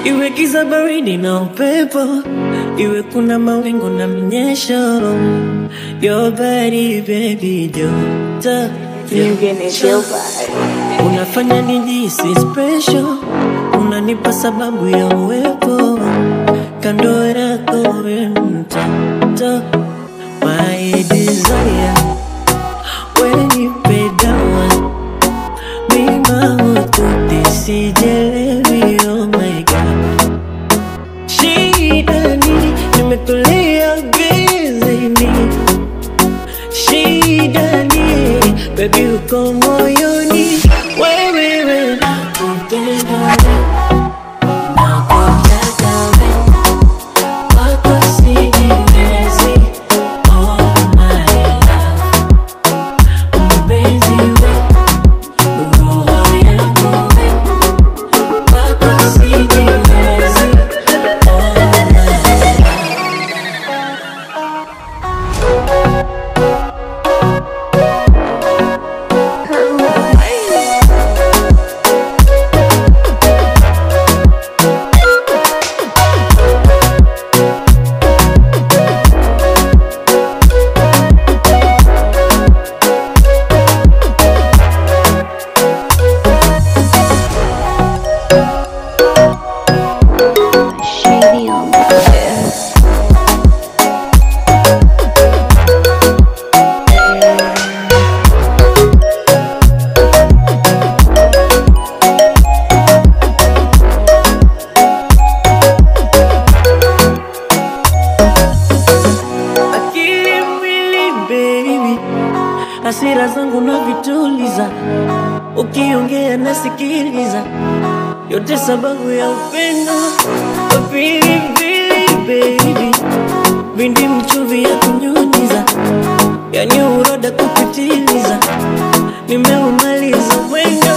iwe giza baridi na upepo, iwe kuna mawingu na mnyesho. Your body baby, joto Nyingine sio bad. unafanya nijisi special, unanipa sababu ya uwepo kando yako, we mtoto my desire, when you pay down mima ututi sijelewi, oh my god shida ni nimetulia bizini shida ni baby uko moyoni wewewe nakupenda nakutaka we wako sijiwezi oh my love mpenzi we roho yangu we wako sijiwezi oh my love Shady on the bed. akili mwili baby, hasira zangu na vituliza, ukiongea nasikiliza, yote sababu ya upendo pilipili baby, vindi mchuvi ya kunyunyiza, yani uroda kupitiliza, nimeumaliza mwendo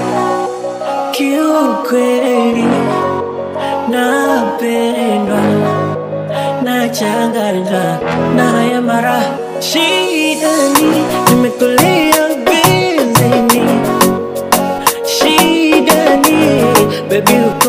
kiukweli, napendwa nachanganywa na haya mara shidani nimekulia benzini shidani bebi